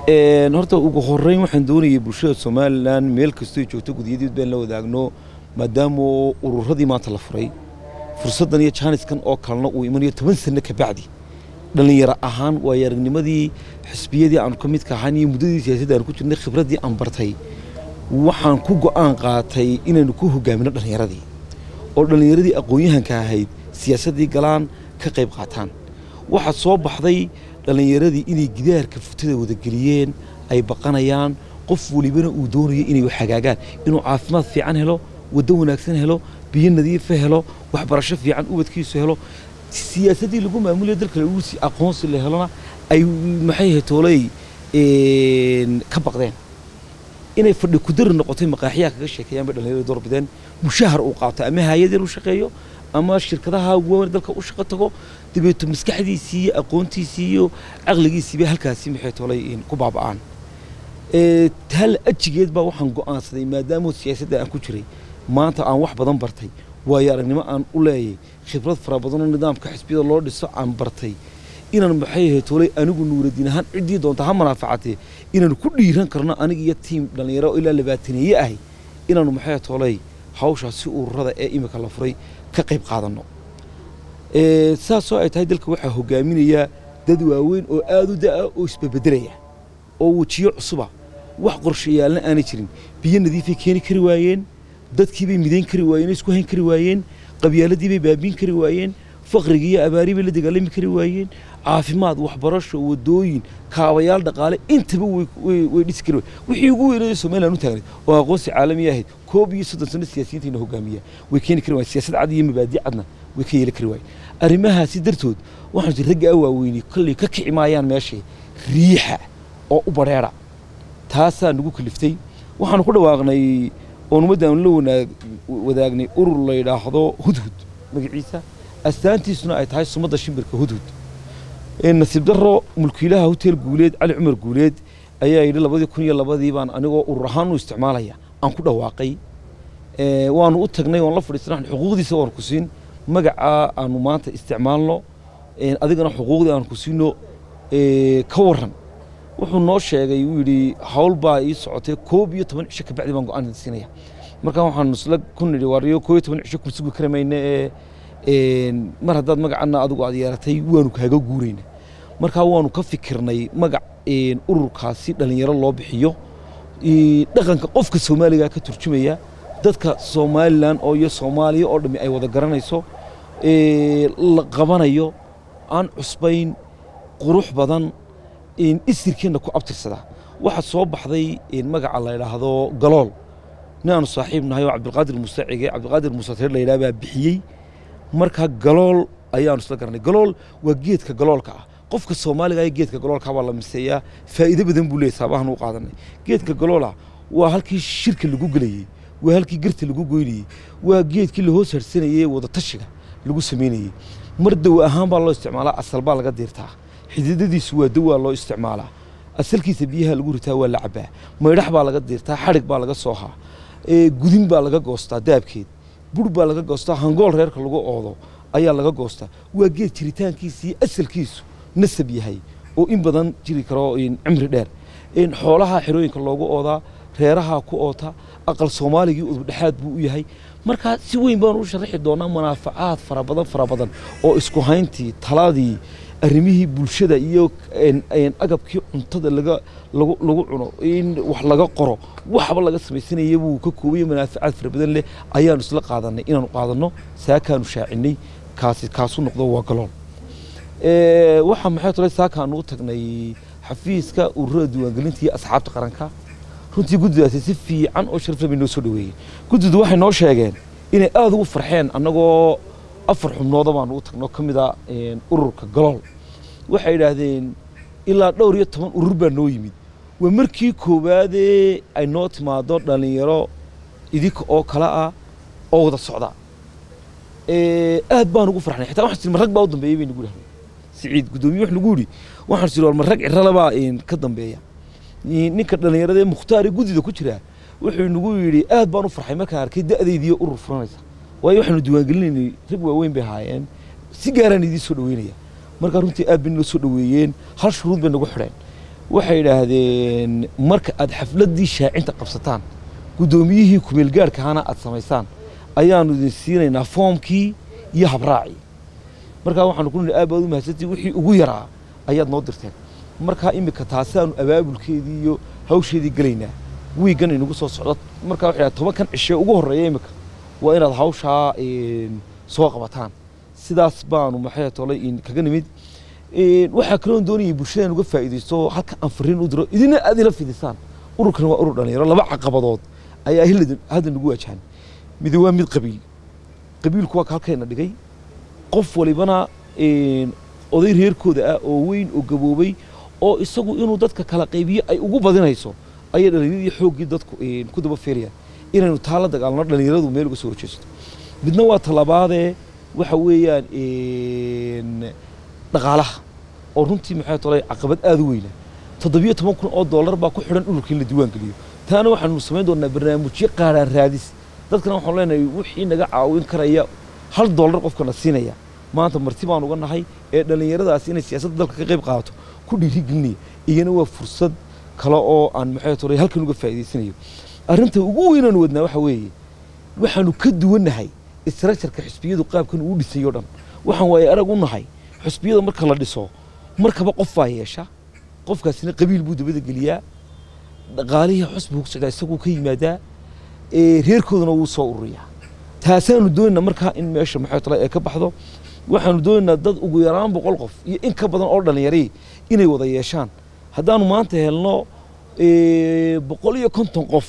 horta ugu horeyn waxaan doonayay bulshada somalilan meel kastoo joogto gudiyadiid baan la wadaagno maadaama ururadii maanta la furay fursaddan iyo jaaniskan oo kalena uu imanayo toban sano ka bacdi dhallinyaro ahaan waayo aragnimadii xisbiyadii aanu ka midka ahaan iyo muddadii siyaasadda aanu ku jirnay khibraddii aan bartay waxaan ku go'aan qaatay inaynu ku hogaamino dhallinyaradii oo dhallinyaradii aqoon-yahanka ahayd siyaasaddii galaan ka qayb qaataan waxaa soo baxday dhallinyaradii inay gidaarka futada wadageliyeen ay baqanayaan qof welibana uu doonayo inay wax hagaagaan inuu caafimaad fiican helo waddo wanaagsan helo biyo nadiifa helo waxbarasho fiican ubadkiisu helo siyaasaddii lagu maamulayo dalka lagu sii aqoonsi la helona ay maxay ahayd tooley ka baqdeen inay fadhi kudari noqotay maqaaxiyaha kaga sheekeeyaan bay dhallinyarada doorbideen mushahar uu qaato ama hay-ad yar u shaqeeyo ama shirkadaha waaweyn dalka u shaqo tago dabeeto maskaxdiisii iyo aqoontiisii iyo caqligiisii bay halkaasi maxay tolay ku baaba'aan hal ajigeed baa waxaan go'aansaday maadaama siyaasadda aan ku jiray maanta aan wax badan bartay waayo aragnimo aan u leeyay khibrad fara badanoo nidaamka xisbiyada loo dhiso aan bartay inaan maxay ahayd tolay anigu nuuradiin ahaan ciddii doonta ha manaafacatee inaanu ku dhiiran karno aniga iyo tiim dhallinyaro ilaa labaataneeye ahay inaanu maxay ahayd tolay hawshaasi ururada ee imika la furay ka qayb qaadanno saasoo ay tahay dalka waxaa hogaaminaya dad waaweyn oo aada u da'a oo isbebedelaya oo wejiyo cusuba wax qorshayaalna aanay jirin biyo nadiifay keeni kari waayeen dadkiibay midayn kari waayeen isku hayn kari waayeen qabyaaladiibay baabiin kari waayeen faqrigii iyo abaari bay la dagaalami kari waayeen caafimaad waxbarasho wadooyin kaabayaal dhaqaale intaba way dhisi kari waayeen wixii ugu weynaya somaliland u taagnayd oo aqoonsi caalami ahayd koob iyo soddon sano siyaasiyiintayna hogaamiya way keeni kari waayeen siyaasad cad iyo mabaadi cadna way ka yeeli kari waayeen arrimahaasi dartood waxaan jir ragga a waaweynay kolley ka kici maayaan meeshay riixa oo u badheera taasaa nagu kaliftay waxaanu ku dhawaaqnay oon ummaddaanu la wanaag wadaagnay urur la yidhaahdo hudhud magaciisa astaantiisuna ay tahay sumadda shimbirka hudhud nasiib darro mulkiilaha hotel guuleed cali cumar guuleed ayaa yidhi labadii kun iyo labadii baan anigoo urur ahaan u isticmaalaya aan ku dhawaaqay waanu u tagnay oon la fadhiisana xuquuqdiisa waanu ku siin magacaa aanu maanta isticmaalno adigana xuquuqdii aanu ku siino ka waran wuxuu noo sheegay uu yidhi hawl baa ii socotay koob iyo toban cisho kabacdi baan go-aan siinaya markaa waxaan isla ku nidhi waariyo koob iyo toban cisho kuma sugi kari mayne ee mar haddaad magacana adigu aad yeeratay waanu kaaga guurayna markaa waanu ka fikirnay magac ururkaasi dhallinyaro loo bixiyo dhaqanka qofka soomaaliga ka turjumaya dadka somalilan oo iyo soomaaliya oo dhammi ay wada garanayso la qabanayo aan cusbayn qurux badan isirkeenna ku abtirsada waxaa soo baxday magaca la yidhaahdo galool nin aanu saaxiib nahay oo cabdilqaadir muuse cige cabdilqaadir muuse teer la yidhaha baa bixiyey markaa galool ayaanu isla garanay galool waa geedka galoolka ah qofka soomaaliga ee geedka galoolka baa la miseeyaa faa'iido badan buu leeyahay saabahan u qaadanay geedka galoola waa halkii shirka lagu gelayey waa halkii garta lagu goynayey waa geedkii la hoos harsanayey wada tashiga lagu samaynayey mar daw ahaan baa loo isticmaalaa asal baa laga diirtaa xididadiisu waa dawaa loo isticmaalaa asalkiisa biyaha lagu ritaa waa la cabaa maydhax baa laga diirtaa xadhig baa laga soohaa gudin baa laga goostaa daabkeed bur baa laga goostaa hangool reerka lagu oodo ayaa laga goostaa waa geed jiritaankiisii asalkiisu nasab yahay oo in badan jiri karo cimri dheer xoolaha xerooyinka loogu oodaa reeraha ku oota aqal soomaaligii udubdhexaad buu u yahay markaa si weyn baanu u sharaxi doonaa munaafacaad fara badan fara badan oo isku hayntii taladii arrimihii bulshada iyo agabkii cuntada laga lagu cuno in wax laga qoro waxba laga samaysanaya buu ka koobaya munaafacaad fara badan leh ayaanu isla qaadanay inaanu qaadanno saakaanu shaacinay kaasi kaasu noqdo waa galool waxaa maxay tolay saakaanu u tagnay xafiiska ururada diiwaangelinta iyo asxaabta qaranka runtii guddidaasi si fiican oo sharafla bay noo soo dhaweeyeen guddidu waxay noo sheegeen inay aada ugu farxeen annagoo afar xubnooda baanu u tagno ka mid a ururka galool waxay yidhaahdeen ilaa dhowr iyo toban urur baa noo yimid waa markii koowaadee ay noo timaado dhallinyaro idinka oo kale ah oo wada socda aad baan ugu farxnay xitaa waxaan ma rag baa u dambeeyay bay nagu dhahdeen siciid guddoomiye wax nagu yidhi waxaan siri war ma rag ciralabaa ka dambeeya ninka dhallinyarada ee mukhtaar ee guddida ku jira wuxuu nagu yidhi aad baan u farxay markaan arkay da'daydiiyo urur furanaysa waayo waxaanu diiwaangelinaynay rag waaweyn bay ahaayeen si gaaraan idiin soo dhaweynaya markaa runtii aad bay noo soo dhaweeyeen hal shuruud bay nagu xidheen waxay idhaahdeen marka aad xafladdii shaacinta qabsataan guddoomiyihii kumeelgaarhka ahana aad samaysaan ayaanu idin siinaynaa foomkii iyo habraacii markaa waxaanu ku nihi aad baad u mahadsantii wixii ugu yaraa ayaad noo dirteen markaa iminka taasaanu abaabulkeedii iyo hawsheedii gelaynaa wiigan inagu soo socdo markaa waxay dhahay tobankan cishe ugu horreeya iminka waa inaad hawshaa een, soo qabataan sidaas baanu maxay tolay in kaga nimid Een, waxaa kaloon doonayay bulshadaan uga faa'iidaysto halka aan fariin u diro idina aad ila fidisaan ururkan waa urur dhalinyaro laba caqabadood ayaa hil- hadda nagu wajahan mid waa mid qabiil qabiilku waa ka halkayna dhigay qof walibana een, oday reerkooda ah oo weyn oo gaboobay oo isagu inuu dadka kala qaybiyo ay ugu badinayso ayay dhallinyaradii xooggii dadku een, ku daba feerayaan inaynu taa la dagaalno dhallinyaradu meel uga soo horjeesto midna waa talabaadee waxa weeyaan een, dhaqaalaha oo runtii maxay tolay caqabad aad u weyna toddobiyo toban kun oo dollar baa ku xidhan dhulka in la diiwaan geliyo taana waxaanu samayn doonaa barnaamijyo qaaraan raadis dadkana waxaanu leenahay wixii naga caawin karaya hal dollar qofkana siinaya maanta marti baan uga nahay ee dhallinyaradaasi inay siyaasadda dalka ka qayb qaadato ku dhiirigelinaya iyana waa fursad kale oo aan maxay tolay halkan uga faa'iidaysanayo arrinta ugu weynaan wadnaa waxa weeye waxaanu ka duwannahay istructureka xisbiyadu qaabkan uu dhisayo dhan waxaan waaye arag u nahay xisbiyada marka la dhiso markaba qof baa yeesha qofkaasina qabiil buu dabada geliyaa dhaqaalihii xusbigu ku socdaa isaguu ka yimaadaa ee reerkoodana wuu soo ururiyaa taasaanu doonaynaa markaa in meesha maxay tala ee ka baxdo waxaanu doonaynaa dad ugu yaraan boqol qof iyo in ka badan oo dhallinyarii inay wada yeeshaan haddaanu maanta helno ee, boqol iyo konton qof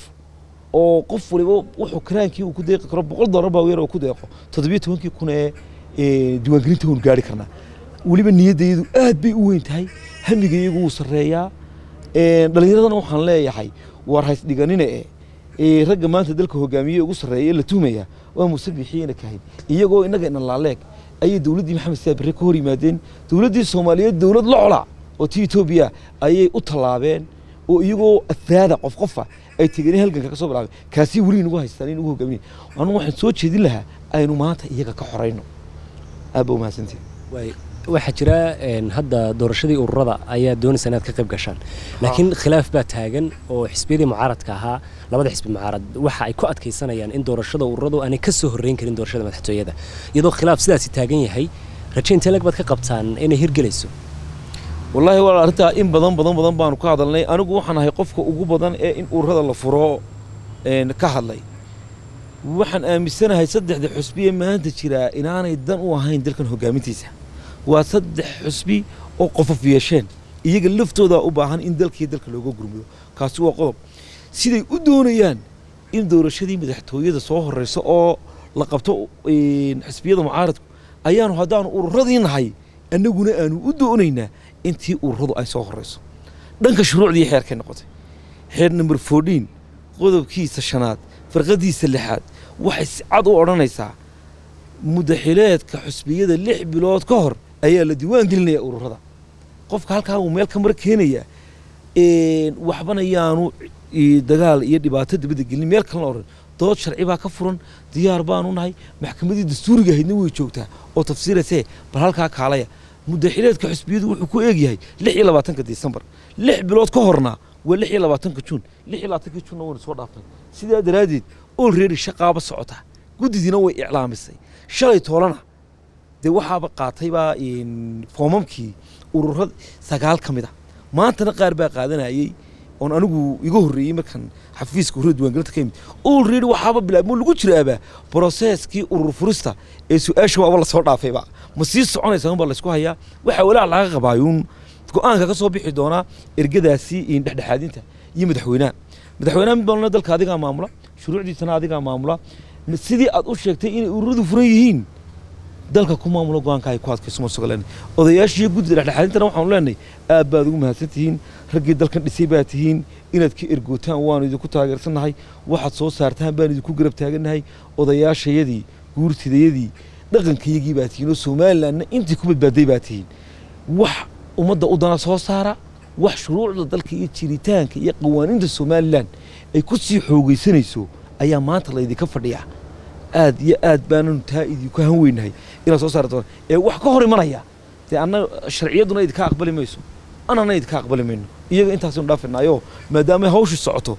oo qof waliba wuxuu karaankii uu ku deeqi karo boqol dollar baa weer oo ku deeqo toddobiyo tobankii kun ee ee, diiwaangelinta waynu gaari karnaa weliba niyaddayadu aad bay u weyn tahay hamigayagu wuu sarreeyaa Een, dhallinyaradana waxaan leeyahay war hays dhiganine e ee ragga maanta dalka hogaamiye ugu sarreeya ee la tuhmaya waa muuse biixiyena kahayn iyagoo innaga ina laaleeg ayay dowladdii maxamed siyaad barre ka hor yimaadeen dowladdii soomaaliyeed dowlad locola oo ti etoobiya ayay u tallaabeen oo iyagoo afraada qof qofa ay tegeen halganka ka soo bilaabeen kaasi weli inagu haystaan inagu hogaaminaya anu waxaan soo jeedin lahaa aynu maanta iyaga ka xorayno aad ba umahadsantihin Waay- waxaa jira een, hadda doorashadii ururada ayaa doonaysa inaad ka qayb gashaan laakiin khilaaf baa taagan oo xisbiyadii mucaaradka ahaa labada xisbi mucaarad waxa ay ku adkaysanayaan in doorashada ururadu aanay ka soo horreyn karin doorashada madaxtooyada iyadoo khilaaf sidaasi taagan yahay raje intee leg baad ka qabtaan inay hirgelayso wallaahi waa arrintaa in badan badan badan baanu ka hadalnay anigu waxaan ahay qofka ugu badan ee in ururada la furo een, ka hadlay waxaan aaminsanahay saddexda xusbi ee maanta jiraa inaanay dan u ahayn dalkan hogaamintiisa waa saddex xusbi oo qofof yeesheen iyaga laftooda u baahan in dalkii dalka looga gurmiyo kaasi waa qodob siday u doonayaan in doorashadii madaxtooyada soo horeyso oo la qabto een, xisbiyada mucaaradku ayaanu haddaanu ururadii nahay annaguna aanu u doonaynaa intii ururadu ay soo horeyso dhanka shuruucdii xeerkay noqotay xeer number fourteen qodobkiisa shanaad farqadiisa lixaad waxay si cad u odhanaysaa mudaxileedka xusbiyada lix bilood ka hor ayaa la diiwaan gelinaya ururada qofka halkaa uu meel ka mar keenaya een, waxbana yaanu i- dagaal iyo dhibaato dibadda gelin meel kalena oran dood sharci baa ka furan diyaar baanu nahay maxkamadii dastuuriga ahaydna way joogtaa oo tafsiiraysee bal halkaa kaalaya mudaxileedka xusbiyadu wuxuu ku eegyahay lix iyo labaatanka disembar lix bilood ka horna waa lix iyo labaatanka juun lix iyo labaatanka juunna waynu soo dhaafnay sidaa daraaddeed olready shaqaaba socota guddidiina way iclaamisay shalay toolana dee waxaaba qaataybaa een, foomamkii ururada sagaal ka mid a maantana qaar baa qaadanayay oon anigu iga horreeyey markan xafiiska ururada diiwaangelinta ka yimid olready waxaaba bilaabmo lagu jiraaba broseskii urur furista ee su-aasha waaba lasoo dhaafayba ma sii soconaysa unbaa laysku hayaa waxaa walaac laga qabaayuun go-aanka ka soo bixi doonaa ergadaasi in dhexdhexaadinta iyo madaxweynaha madaxweynaha mid baan dalka adigaa maamula shuruucdiisana adigaa maamula Ma- sidii aad u sheegtay inay ururadu furan yihiin dalka ku maamulo go-aanka ay ku adkayso ma suga leenahay odayaashiiyo guddida dhexdhexaadintana waxaanu leenahay aad baad ugu mahadsan tihiin raggii dalkan dhisay baa tihiin inaad ka ergootaan waanu idinku taageersannahay waxaad soo saartaan baan idinku garab taagannahay odayaashayadii guurtidayadii dhaqankayagii baa tihiin oo somalilandna intii ku badbaaday baa tihiin wax ummadda u dana soo saara wax shuruucda dalka iyo jiritaanka iyo qawaaniinta somalilan ay ku sii xoogaysanayso ayaa maanta laydinka fadhiyaa aad iyo aad baananu taa idinku han weynahay inaad soo saari doona ee wax ka hor imanaya dee anna sharciyadduna idinka aqbali mayso anana idinka aqbali mayno iyaga intaasaynu dhaafinaayo maadaama hawshu socoto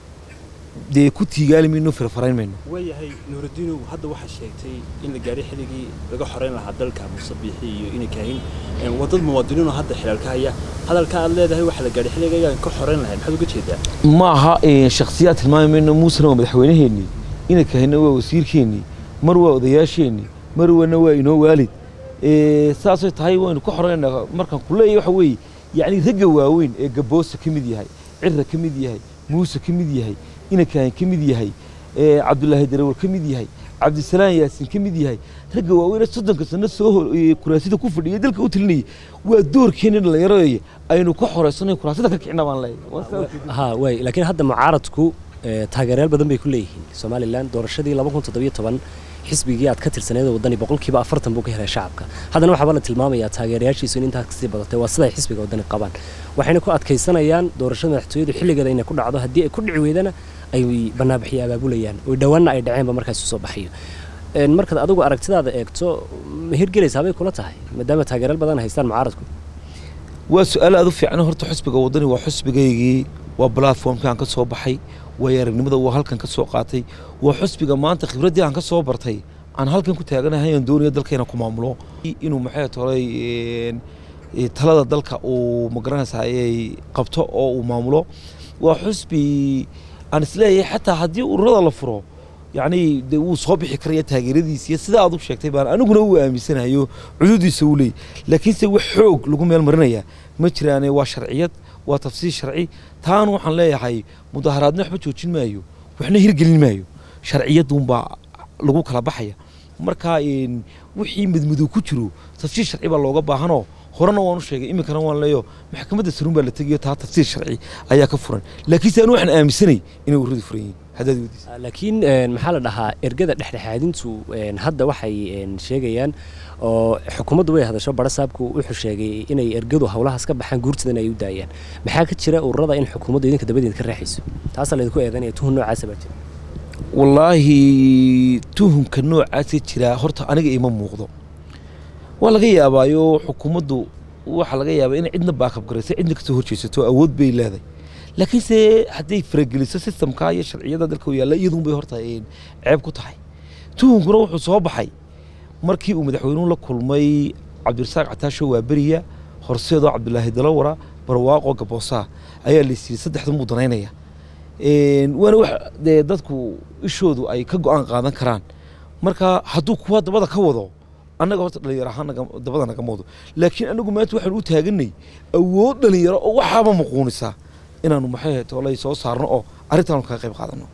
dee ku tiigaali mayno firfarayn mayno waayahay nuuraddiinow hadda waxaa sheegtay in la gaadhay xilligii laga xoreyn lahaa dalka musabiixi iyo inay kaahin wadad muwaadiniinoo hadda xilaalka haya hadalka aad leedahay waxaa la gaadhay xilligii ayaan ka xoreyn lahayn maxaad uga jeedaa ma aha shakhsiyaad tilmaami mayno muusena waa madaxweynaheennii ina kahina waa wasiirkeennii mar waa odayaasheenii mar wana waa inoo waalid saasay tahay waynu ka xoreynaa markaan ku leeyahay waxa weeye yacni ragga waaweyn ee gaboosa ka mid yahay cirra ka mid yahay muuse ka mid yahay ina kaahin ka mid yahay cabdulaahi darawar ka mid yahay cabdisalaan yaasin ka mid yahay ragga waaweyn ee soddonka sano soo kuraasida ku fadhiyay dalka u talinayay waa doorkeena dhallinyarada aynu ka xoreysano kuraasida ka kicina baan leeyahay ha waay laakiin hadda mucaaradku taageerayaal badan bay ku leeyihiin somalilan doorashadii laba kun toddobiyo toban xisbigii aad ka tirsaneed waddani boqolkiiba afartan buu ka helay shacabka haddana waxaaba la tilmaamayaa taageerayaashiisu in intaas kasii badatay waa siday xisbiga waddani qabaan waxayna ku adkaysanayaan doorashada madaxtooyadu xilligeeda inay ku dhacdo haddii ay ku dhici weydana ay banaanbaxiyo abaabulayaan oo dhowaanna ay dhaceenba markaas soo baxayo markaad adigu aragtidaada eegto ma hirgelaysaa bay kula tahay maadaama taageerayaal badan haystaan mucaaradku waa su-aal aad u fiican horta xisbiga waddani waa xisbigaygii waa platformkii aan ka soo baxay waayo aragnimada waa halkan ka soo qaatay waa xusbiga maanta khibraddii aan ka soo bartay aan halkan ku taaganahay aan doonayo dalkayna ku maamulo inuu maxay tolay talada dalka uu magaranaysaa ay qabto oo uu maamulo waa xusbi aan isleeyahay xataa haddii ururada la furo yacni de wuu soo bixi karaya taageeradiisa iyo sida aad u sheegtay baan aniguna uu aaminsanayo cududiisa uu leeyay laakiinse wax xoog lagu meel marinayaa ma jiraane waa sharciyad waa tafsiir sharci taana waxaan leeyahay mudaharaadna waxba joojin maayo waxna hirgelin maayo sharciyaduunbaa lagu kala baxaya marka wixii madmadow ku jiro tafsiir sharci baa looga baahanoo horena waan u sheegay iminkana waan leeyo maxkamadda saruun baa la tegayo taa tafsiir sharci ayaa ka furan laakiinse anu waxaan aaminsanay inay ururadu furan yihiin haddaad weydiisa laakiin maxaa la dhahaa ergada dhexdhexaadintu hadda waxay sheegayaan oo xukuumaddu way hadasho barasaabku wuxuu sheegay inay ergadu howlahaas ka baxaan guurtidana ay u daayaan maxaa ka jira ururada in xukuumaddu idinka dabadeed ka raaxayso taasaa laydinku eedanaya tuhun noocaasa baa jira wallaahi tuhunka noocaasa jira horta aniga ima muuqdo waa laga yaabaayo xukuumaddu waxaa laga yaabaa inay cidna baakab garayso cidna kasoo horjeesato awood bay leedahay laakiinse hadday farageliso sistamka iyo sharciyada dalka u yaalla iyaduun bay horta ceeb ku tahay tuhunkuna wuxuu soo baxay markii uu madaxweynuhu la kulmay cabdirasaaq cataasho waaberiya horseedoo cabdulaahi dalawara barwaaqo gaboosaa ayaa laysiiyey saddexdan buu danaynaya waana wax dee dadku ishoodu ay ka go-aan qaadan karaan marka hadduu kuwa dabada ka wado annaga horta dhalinyaro ahaan dabada nagama wado laakiin anagu maanta waxaan u taaganay awood dhalinyaro oo waxaaba muquunisaa inaanu maxay toolay soo saarno oo arrintaanu kaga qayb qaadano